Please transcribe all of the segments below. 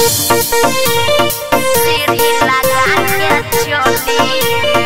सीढ़ी लगा के चली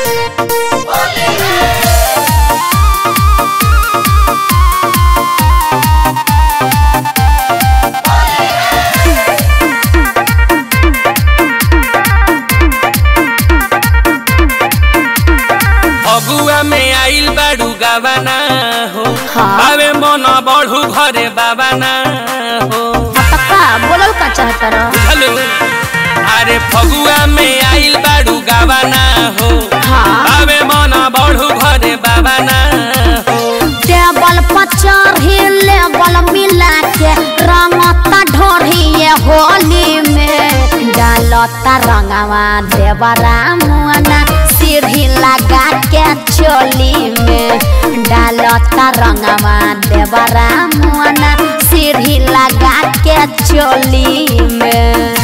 अगुआ में आइल बाड़ू गावाना हो हाँ। आवे मन बढ़ू घरे बाबाना हो पक्का बोलल का चाहता रह हेलो अरे फगुआ में आइल बाड़ू गावाना हो हाँ। आवे मन बढ़ू घरे बाबाना हो टेबल पर चढ़ी लेबल मिला के रंगता ढोढ़िए होली में डालता रंगवा देवरा मुआना सीढ़ी लगा के चोली में डालता रंगवा देवरा मुआना सीढ़ी लगा के चोली में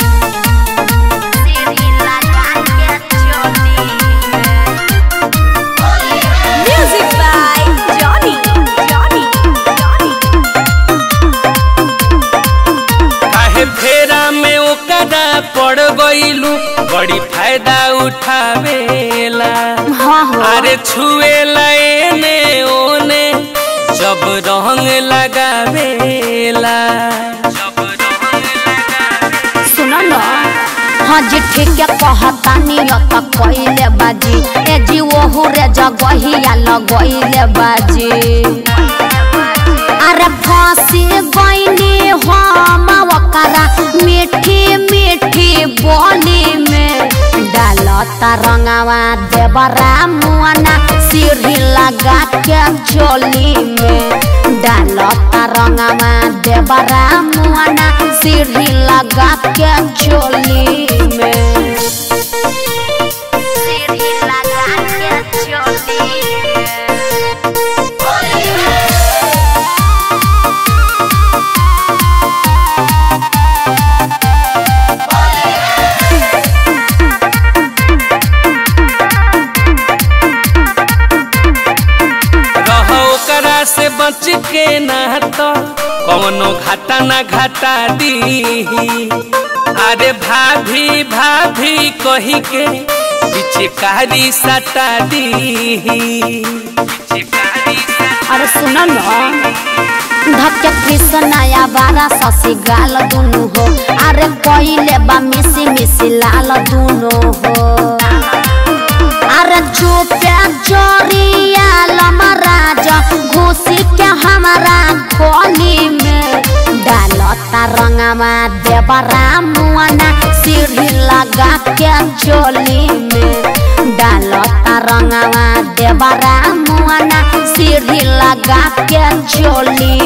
सीढ़ी लगा के चोली में Music by Johnny. Johnny. Johnny. काहे फेरा में ओकरा पड़ गइलू बड़ी फायदा उठावेला हाँ हो अरे छुएला एने ओने जब रंग लगावेला जब रंग लगावेला सुनो न हाँ जी ठीक है कहता नियत कइले बाजी ए जी ओहू रे जगहिया लगइले बाजी अरे फांसी गइनी हम ओकरा मीठी मीठी बोली में डालता रंगवा देवरा मुआना सीढ़ी लगा के चोली में डालता रंगवा देवरा मुआना सीढ़ी लगा के चोली में सीढ़ी लगा के चोली रहो ओकरा से बच के ना तो कौनो घाटा ना घाटा दी अरे भाभी भाभी कही के पिचकारी सटा दी पिचकारी सटा अरे सुन न धक्के कृष्णया बारा ससी गाल दुनु हो अरे कइले बा मिसी मिसी लाल दुनु हो अरे चुपे चोरिया लमराज घुसी के हमारा खोली में डालता रंगवा देवरा मुआना सीढ़ी लगा के चोली में डालता रंगवा देवरा मुआना सीढ़ी लगा के चोली